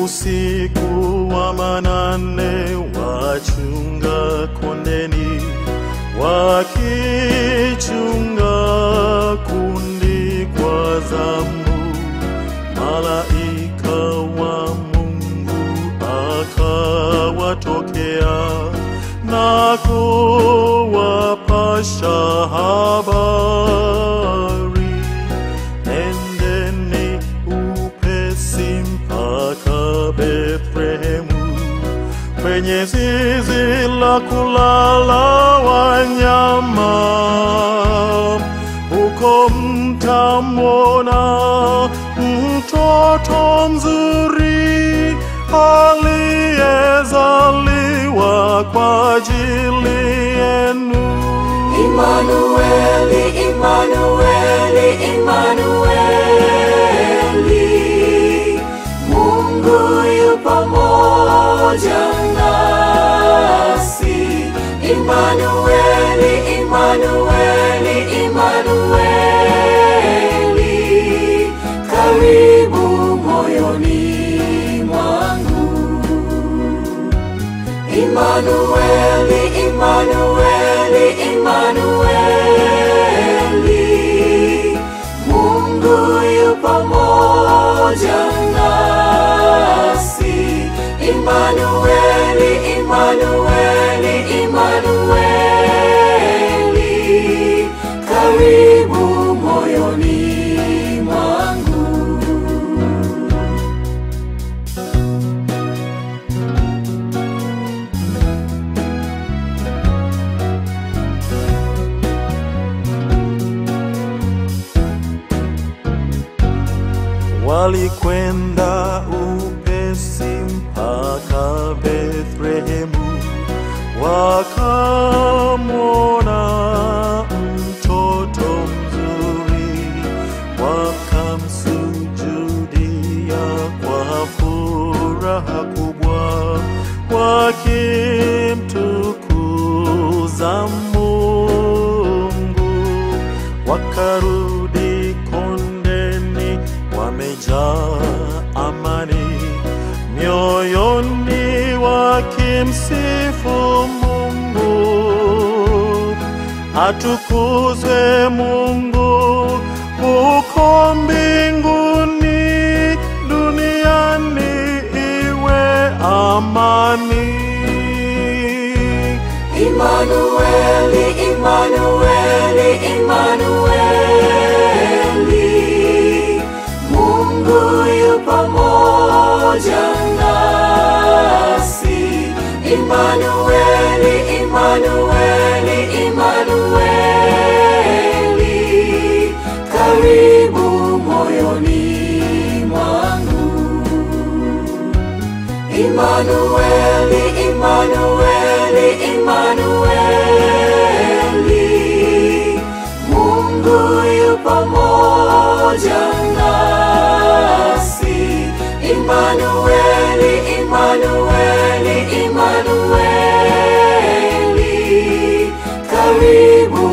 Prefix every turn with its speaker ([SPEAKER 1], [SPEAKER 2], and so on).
[SPEAKER 1] Usiku wa manane wachunga kondeni, wakichunga kundi kwa zamu, malaika wa Mungu akawatokea na kuwapasha habari, nendeni upesi mpaka Bethlehemu kwenye zizi la kulala wanyama, huko mtamwona mtoto mzuri aliyezaliwa kwa ajili yenu.
[SPEAKER 2] Imanueli, Imanueli, Imanueli, Mungu yu pamoja nasi. Imanueli, Imanueli, Imanueli, karibu moyoni mwangu. Imanueli, Imanueli, Imanueli, Mungu yu pamoja nasi. Imanueli, Imanueli, Imanueli, karibu moyoni mwangu.
[SPEAKER 1] Walikwenda upesi mpaka Bethlehemu, wakamwona mtoto mzuri, wakamsujudia kwa furaha kubwa, wakimtukuza Mungu, wakarudi kondeni wamejaa amani mioyoni, wakimsifu Mungu. Atukuzwe Mungu huko mbinguni, duniani iwe amani.
[SPEAKER 2] Imanueli, Imanueli, Imanueli, Mungu yu pamoja nasi. Imanueli, Imanueli, Imanueli, karibu moyoni mwangu. Imanueli, Imanueli, Imanueli, Mungu yu pamoja nasi. Imanueli, Imanueli, Imanueli, karibu